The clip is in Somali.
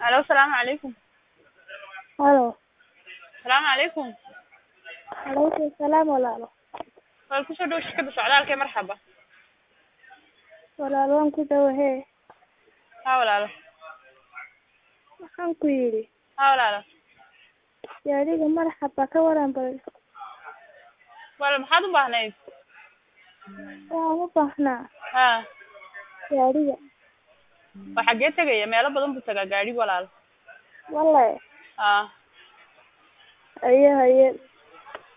Alo, salaamu calaykum. Halo. Salaamu calaykum. Calaykum salaam walaalo. Waa ku soo dhow shirkadda socdaalka ee marxaba. Walaal waan ku dhawahee. Haa walaalo. Waxaan ku yidhi Haa walaalo. gaadhiga marxaba ka waran bal. Walaal maxaad u baahnayd? Waan u baahnaa Haa. gaadhiga. Waa xaggee tegaya? Meelo badan buu tagaa gaadhigu walaal. Wallahi Haa. haye haye